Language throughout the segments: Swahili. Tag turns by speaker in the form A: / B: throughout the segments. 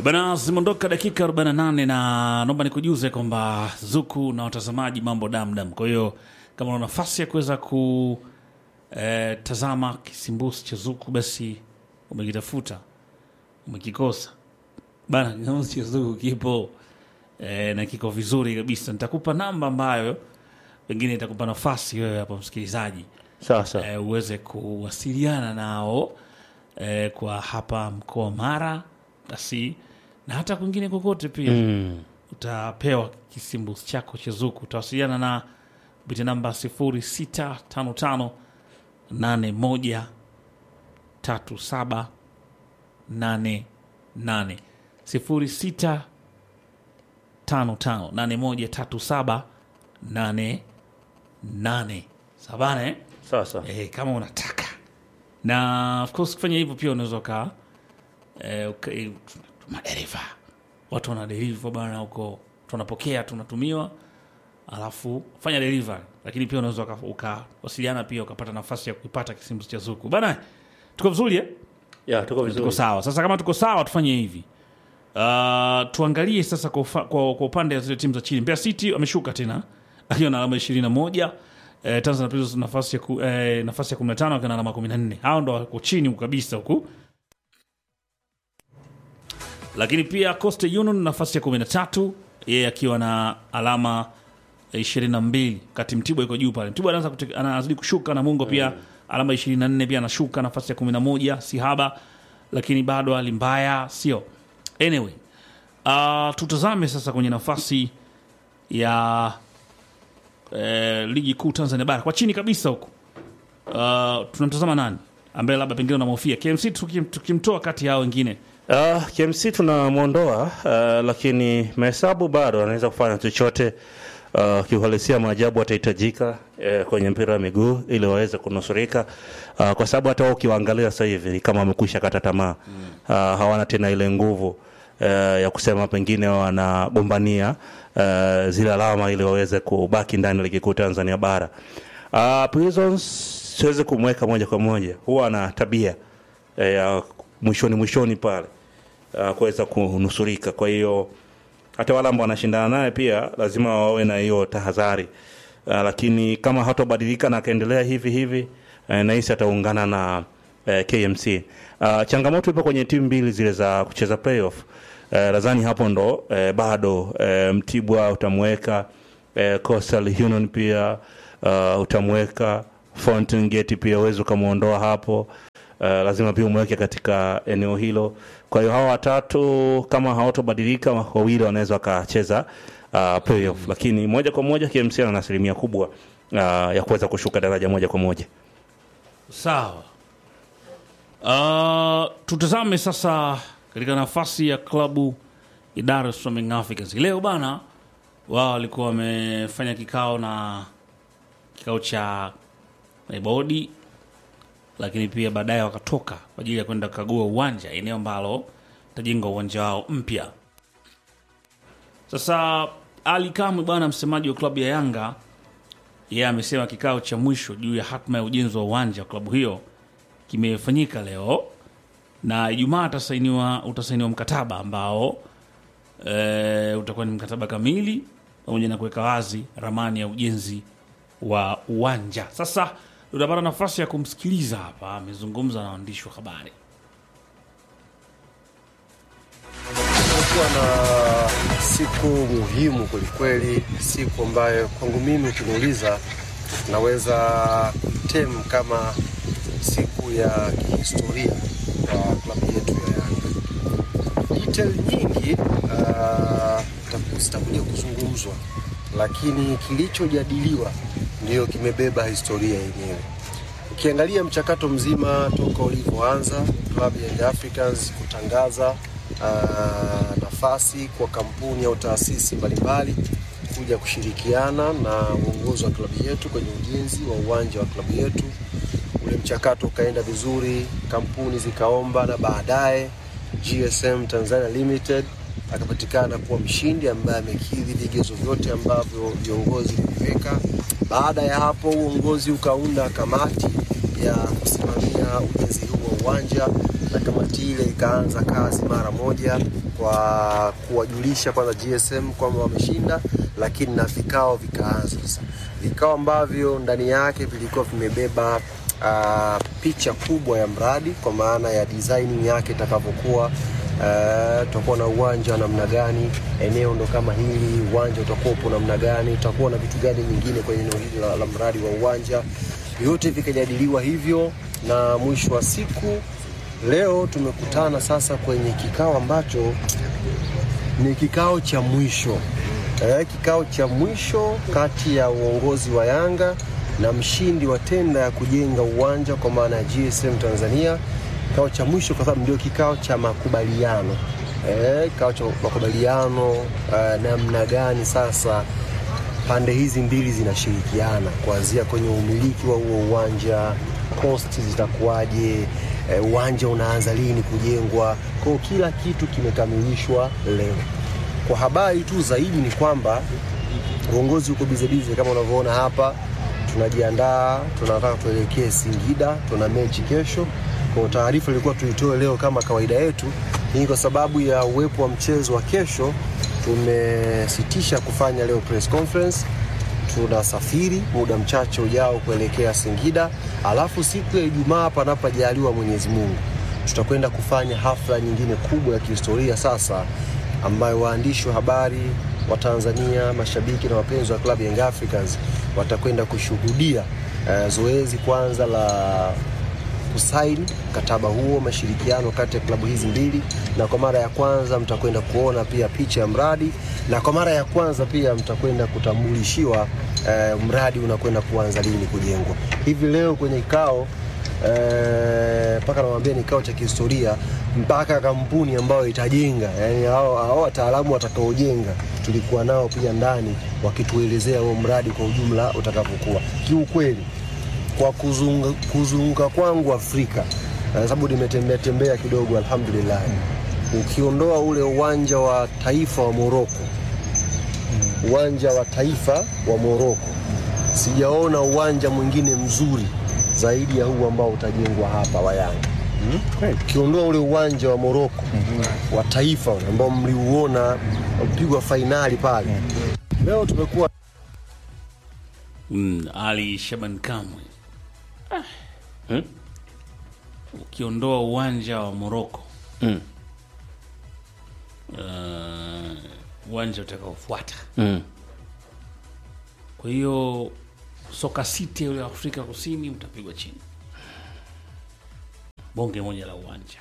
A: Bana, zimeondoka dakika 48 na naomba nikujuze kwamba Zuku na watazamaji mambo damdam. Kwa hiyo kama una nafasi ya kuweza kutazama kisimbusi cha Zuku, basi umekitafuta umekikosa bana, kisimbusi cha Zuku kipo eh, na kiko vizuri kabisa. Nitakupa namba ambayo pengine itakupa nafasi wewe hapo msikilizaji
B: Sasa
A: eh, uweze kuwasiliana nao eh, kwa hapa mkoa wa Mara basi na hata kwingine kokote pia
B: mm.
A: utapewa kisimbuzi chako cha Zuku. Utawasiliana na kupitia namba 0655 81 37 88 0655 81 37 88 sabana eh?
B: Sasa
A: eh, kama unataka na of course kufanya hivyo pia unaweza uka eh, uka- eh, madereva watu wana deliver bana huko tunapokea tunatumiwa alafu fanya delivery lakini pia unaweza uka- ukawasiliana pia ukapata nafasi ya kupata kisimbuzi cha zuku bana tuko vizuri eh?
B: ya tuko
A: tuko
B: vizuri.
A: sawa sasa kama tuko sawa tufanye hivi uh, tuangalie sasa kwa, ufa- kwa, kwa upande wa zile timu za chini Mbeya City ameshuka tena akiwa na alama ishirini na moja eh, Tanzania Prisons nafasi ya, ku, eh, nafasi ya kumi na tano akiwa na alama kumi na nne hao ndo wako chini huku kabisa huku lakini pia Coastal Union nafasi ya kumi na tatu yeye akiwa na alama ishirini na mbili kati Mtibwa iko juu pale. Mtibwa anaanza kute- anazidi kushuka na Mungo pia alama ishirini na nne pia anashuka nafasi ya kumi na moja si haba, lakini bado hali mbaya sio. Anyway, uh, tutazame sasa kwenye nafasi ya eh, ligi kuu Tanzania bara kwa chini kabisa huku uh, tunamtazama nani ambaye labda pengine unamhofia KMC tukim- tukimtoa kati ya hao wengine
B: Uh, KMC tunamwondoa uh, lakini mahesabu bado anaweza kufanya chochote uh, kiuhalisia maajabu atahitajika uh, kwenye mpira wa miguu ili waweze kunusurika uh, kwa sababu hata wao ukiwaangalia sasa hivi ni kama wamekwisha kata tamaa uh, hawana tena ile nguvu uh, ya kusema pengine wanagombania uh, zile alama ili waweze kubaki ndani ya ligi kuu Tanzania bara. Uh, Prisons siwezi kumweka moja kwa moja, huwa ana tabia eh, ya mwishoni mwishoni pale uh, kuweza kunusurika. Kwa hiyo hata wale ambao wanashindana naye pia lazima wawe na hiyo tahadhari uh, lakini kama hatobadilika na akaendelea hivi hivi uh, nahisi ataungana na uh, KMC. Uh, changamoto ipo kwenye timu mbili zile za kucheza playoff. Uh, nadhani hapo ndo uh, bado uh, Mtibwa utamweka uh, Coastal Union pia uh, utamweka Fountain Gate pia uwezi ukamwondoa hapo uh, lazima pia umweke katika eneo hilo. Kwa hiyo hawa watatu kama hawatobadilika, wawili wanaweza wakacheza uh, playoff, lakini moja kwa moja KMC ana asilimia kubwa uh, ya kuweza kushuka daraja moja kwa moja.
A: Sawa. Uh, tutazame sasa katika nafasi ya klabu ya Dar es Salaam Young Africans. Leo bana wao walikuwa wamefanya kikao na kikao cha bodi, lakini pia baadaye wakatoka kwa ajili ya kwenda kukagua uwanja, eneo ambalo tajenga uwanja wao mpya. Sasa Ali Kamwe bwana, msemaji wa klabu ya Yanga yeye amesema kikao cha mwisho juu ya hatma ya ujenzi wa uwanja wa klabu hiyo kimefanyika leo na Ijumaa atasainiwa utasainiwa mkataba ambao e, utakuwa ni mkataba kamili pamoja na kuweka wazi ramani ya ujenzi wa uwanja. Sasa tutapata nafasi ya kumsikiliza hapa, amezungumza na waandishi wa habari.
C: Tumekuwa na siku muhimu kwelikweli, siku ambayo kwangu mimi ukiniuliza, naweza tem kama siku ya kihistoria kwa klabu yetu ya Yanga. Detail nyingi ah, zitaku- zitakuja kuzungumzwa, lakini kilichojadiliwa ndiyo kimebeba historia yenyewe. Ukiangalia mchakato mzima toka ulivyoanza klabu ya Young Africans kutangaza ah, nafasi kwa kampuni au taasisi mbalimbali kuja kushirikiana na uongozi wa klabu yetu kwenye ujenzi wa uwanja wa klabu yetu. Ule mchakato ukaenda vizuri, kampuni zikaomba, na baadaye GSM Tanzania Limited akapatikana kuwa mshindi ambaye amekidhi vigezo vyote ambavyo viongozi viliweka. Baada ya hapo, uongozi ukaunda kamati ya kusimamia ujenzi huu wa uwanja na kamati ile ikaanza kazi mara moja kwa kuwajulisha kwanza GSM kwamba wameshinda, lakini na vikao vikaanza sasa, vikao ambavyo ndani yake vilikuwa vimebeba uh, picha kubwa ya mradi kwa maana ya designing yake itakavyokuwa. Uh, tutakuwa na uwanja wa namna gani, eneo ndo kama hili, uwanja utakuwa upo namna gani, tutakuwa na vitu gani vingine kwenye eneo hili la, la mradi wa uwanja. Vyote vikajadiliwa hivyo, na mwisho wa siku leo tumekutana sasa kwenye kikao ambacho ni kikao cha mwisho eh, kikao cha mwisho kati ya uongozi wa Yanga na mshindi wa tenda ya kujenga uwanja kwa maana ya GSM Tanzania. Kikao cha mwisho kwa sababu ndio kikao cha makubaliano eh, kikao cha makubaliano eh, namna gani sasa pande hizi mbili zinashirikiana kuanzia kwenye umiliki wa huo uwanja, cost zitakuwaje, eh, uwanja unaanza lini kujengwa. Kwa hiyo kila kitu kimekamilishwa leo. Kwa habari tu zaidi ni kwamba uongozi uko bizebize kama unavyoona hapa, tunajiandaa, tunataka tuelekee Singida, tuna mechi kesho. Kwa taarifa ilikuwa tuitoe leo kama kawaida yetu, hii kwa sababu ya uwepo wa mchezo wa kesho tumesitisha kufanya leo press conference. Tunasafiri muda mchache ujao kuelekea Singida, alafu siku ya Ijumaa, panapojaliwa Mwenyezi Mungu, tutakwenda kufanya hafla nyingine kubwa ya kihistoria sasa, ambayo waandishi wa habari wa Tanzania, mashabiki na wapenzi wa klabu Young Africans watakwenda kushuhudia uh, zoezi kwanza la kusaini mkataba huo mashirikiano kati ya klabu hizi mbili, na kwa mara ya kwanza mtakwenda kuona pia picha ya mradi, na kwa mara ya kwanza pia mtakwenda kutambulishiwa eh, mradi unakwenda kuanza lini kujengwa. Hivi leo kwenye kikao mpaka eh, nawaambia ni kikao cha kihistoria, mpaka kampuni ambayo itajenga, yani hao hao wataalamu watakaojenga tulikuwa nao pia ndani wakituelezea huo mradi kwa ujumla utakavyokuwa. Kiukweli kwa kuzunga, kuzunguka kwangu Afrika sababu nimetembea tembea kidogo, alhamdulillah. Ukiondoa ule uwanja wa taifa wa Moroko, uwanja wa taifa wa Moroko, sijaona uwanja mwingine mzuri zaidi ya huu ambao utajengwa hapa wa Yanga. Ukiondoa ule uwanja wa Moroko wa taifa ambao mliuona upigwa fainali pale, leo tumekuwa
A: Mm, Ali Shaban Kamwe ah.
B: Hmm?
A: Ukiondoa uwanja wa Moroko
B: Mm.
A: uh, uwanja utakaofuata.
B: Mm.
A: Kwa hiyo soka city ule wa Afrika Kusini utapigwa chini, bonge moja la uwanja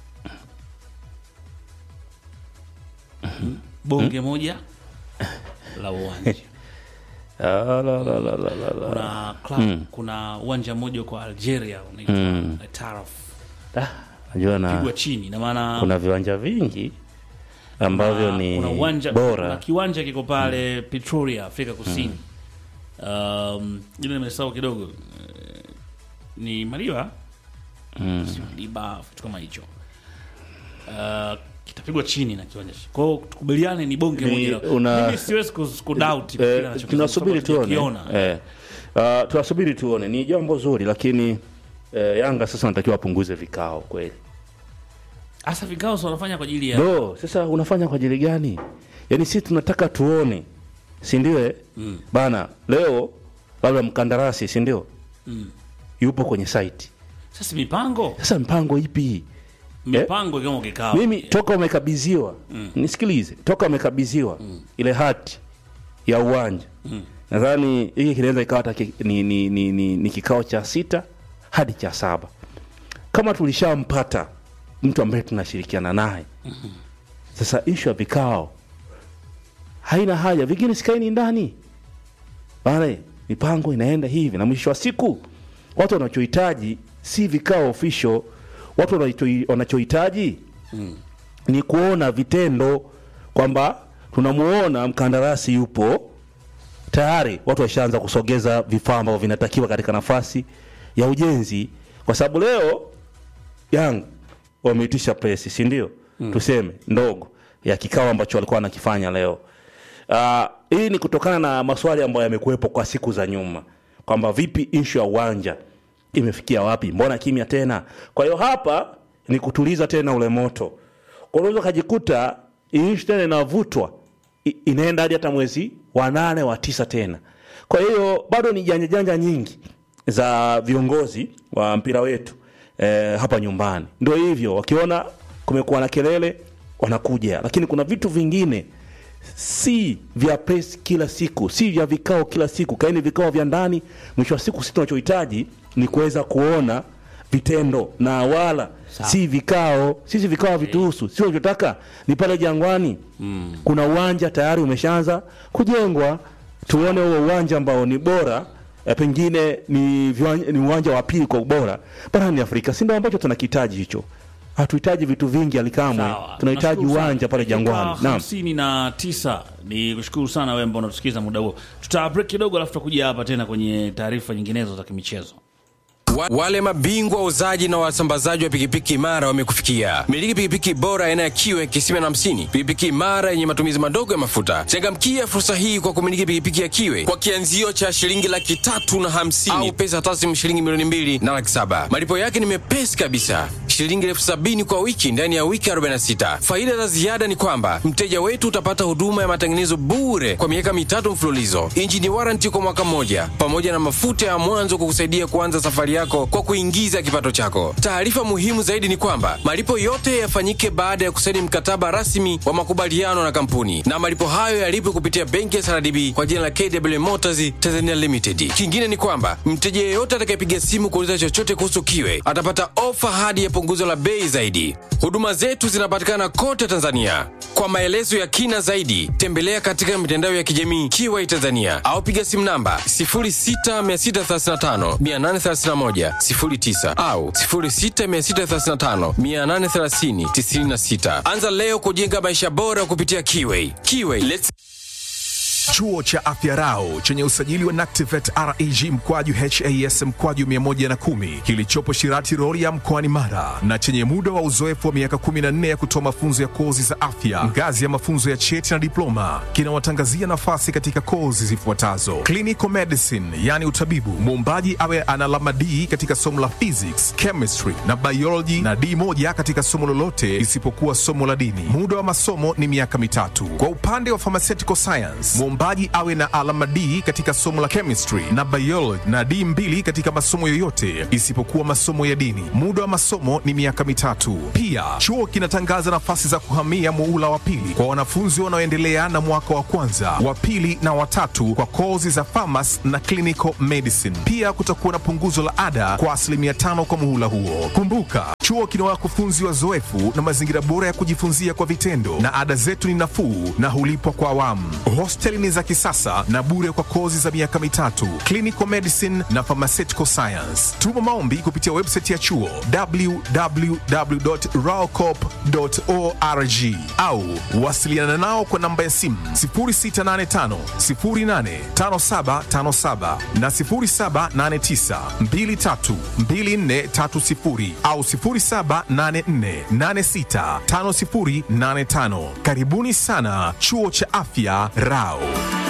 A: bonge moja la uwanja
B: Ah, la, la, la, la, la, la.
A: kuna club, kuna uwanja mmoja kwa Algeria unaitwa
B: Mm.
A: Taraf
B: Ah, najua
A: pigwa
B: na
A: chini na maana
B: kuna viwanja vingi ambavyo
A: kuna-
B: ni
A: kuna uwanja kuna
B: bora
A: kiwanja kiko pale Pretoria Afrika Kusini um, ile nimesahau kidogo Eh, ni Maliba
B: Mm.
A: si Maliba kitu kama hicho uh, kitapigwa chini na kiwanja kwa hiyo tukubaliane ni bonge
B: Ni
A: moja la-
B: una-
A: mimi siwezi kus- kudoubt kile
B: Eh,
A: anachokisema,
B: tunasubiri
A: kwa sababu
B: tuone
A: hatujakiona.
B: eh. Uh, tunasubiri tuone ni jambo zuri lakini eh, Yanga sasa wanatakiwa wapunguze vikao kweli
A: hasa vikao si wanafanya kwa ajili ya
B: no sasa unafanya kwa ajili gani yaani sisi tunataka tuone si ndio eh?
A: Mm.
B: bana leo labda mkandarasi si ndio
A: Mm.
B: yupo kwenye site
A: sasa mipango
B: sasa mpango ipi
A: mipango kama kikao
B: mimi toka umekabidhiwa nisikilize toka umekabidhiwa ile hati ya uwanja
A: Mm.
B: nadhani hiki kinaweza ikawa hata ki- ni, ni, ni, ni, ni kikao cha sita hadi cha saba kama tulishampata mtu ambaye tunashirikiana naye sasa ishu ya vikao haina haja vingine sikaini ndani bana mipango inaenda hivi na mwisho wa siku watu wanachohitaji si vikao official watu wanacho- wanachohitaji ni kuona vitendo kwamba tunamuona mkandarasi yupo tayari watu washaanza kusogeza vifaa ambavyo vinatakiwa katika nafasi ya ujenzi kwa sababu leo Young wameitisha presi si ndio tuseme ndogo ya kikao ambacho walikuwa wanakifanya leo uh, hii ni kutokana na maswali ambayo yamekuwepo kwa siku za nyuma kwamba vipi ishu ya uwanja imefikia wapi mbona kimya tena kwa hiyo hapa ni kutuliza tena ule moto kwa unaweza ukajikuta hii nchi tena inavutwa i- inaenda hadi hata mwezi wa nane wa tisa tena kwa hiyo bado ni janja janja nyingi za viongozi wa mpira wetu eh, hapa nyumbani ndio hivyo wakiona kumekuwa na kelele wanakuja lakini kuna vitu vingine si vya press kila siku si vya vikao kila siku kaini vikao vya ndani mwisho wa siku sisi tunachohitaji ni kuweza kuona vitendo na wala si vikao sisi vikao havituhusu sisi tunachotaka ni pale jangwani mm. kuna uwanja tayari umeshaanza kujengwa tuone huo uwanja ambao ni bora eh, pengine ni, viwanja, ni uwanja wa pili kwa ubora barani afrika si ndio ambacho tunakihitaji hicho hatuhitaji vitu vingi alikamwe
A: Sawa.
B: tunahitaji
A: Nashukuru sana.
B: uwanja pale
A: Dakika
B: jangwani naam
A: hamsini na tisa ni kushukuru sana wewe ambao unatusikiza muda huo tuta break kidogo alafu tutakuja hapa tena kwenye taarifa nyinginezo za kimichezo
D: Wa- Wale mabingwa wauzaji na wasambazaji wa pikipiki imara wamekufikia. Miliki pikipiki bora aina ya kiwe kisima na hamsini, pikipiki imara yenye matumizi madogo ya mafuta. Changamkia fursa hii kwa kumiliki pikipiki ya kiwe kwa kianzio cha shilingi laki tatu na hamsini au pesa taslimu shilingi milioni mbili na laki saba. Malipo yake ni mepesi kabisa, shilingi elfu sabini kwa wiki ndani ya wiki 46. Faida za ziada ni kwamba mteja wetu utapata huduma ya matengenezo bure kwa miaka mitatu mfululizo, injini waranti kwa mwaka mmoja, pamoja na mafuta ya mwanzo kukusaidia kuanza safari yako kwa kuingiza kipato chako. Taarifa muhimu zaidi ni kwamba malipo yote yafanyike baada ya kusaini mkataba rasmi wa makubaliano na kampuni, na malipo hayo yalipwe kupitia benki ya SRDB kwa jina la KW Motors Tanzania Limited. Kingine ni kwamba mteja yeyote atakayepiga simu kuuliza chochote kuhusu kiwe atapata ofa hadi ya punguzo la bei zaidi. Huduma zetu zinapatikana kote Tanzania. Kwa maelezo ya kina zaidi, tembelea katika mitandao ya kijamii Kiwai Tanzania au piga simu namba 06635 831 09 au 06635 830 96. Anza leo kujenga maisha bora kupitia Kiwai. Kiwai, let's
E: Chuo cha Afya Rau chenye usajili wa NACTIVATE reg mkwaju has mkwaju 110 kilichopo Shirati Rorya mkoani Mara na chenye muda wa uzoefu wa miaka 14 ya kutoa mafunzo ya kozi za afya ngazi ya mafunzo ya cheti na diploma kinawatangazia nafasi katika kozi zifuatazo: clinical medicine, yani utabibu, muombaji awe ana alama D katika somo la physics, chemistry na biology na D moja katika somo lolote isipokuwa somo la dini. Muda wa masomo ni miaka mitatu. Kwa upande wa pharmaceutical science, mwombaji awe na alama D katika somo la chemistry na biology na D mbili katika masomo yoyote isipokuwa masomo ya dini. Muda wa masomo ni miaka mitatu. Pia chuo kinatangaza nafasi za kuhamia muula wa pili kwa wanafunzi wanaoendelea na mwaka wa kwanza, wa pili na watatu kwa kozi za pharmacy na clinical medicine. Pia kutakuwa na punguzo la ada kwa asilimia tano kwa muhula huo. Kumbuka, chuo kina wakufunzi wazoefu na mazingira bora ya kujifunzia kwa vitendo, na ada zetu ni nafuu na hulipwa kwa awamu. Hosteli ni za kisasa na bure kwa kozi za miaka mitatu, clinical medicine na pharmaceutical science. Tuma maombi kupitia website ya chuo www.raocop.org au wasiliana nao kwa namba ya simu 0685 085757 na 0789 232430 au 0784865085. Karibuni sana chuo cha afya Rao.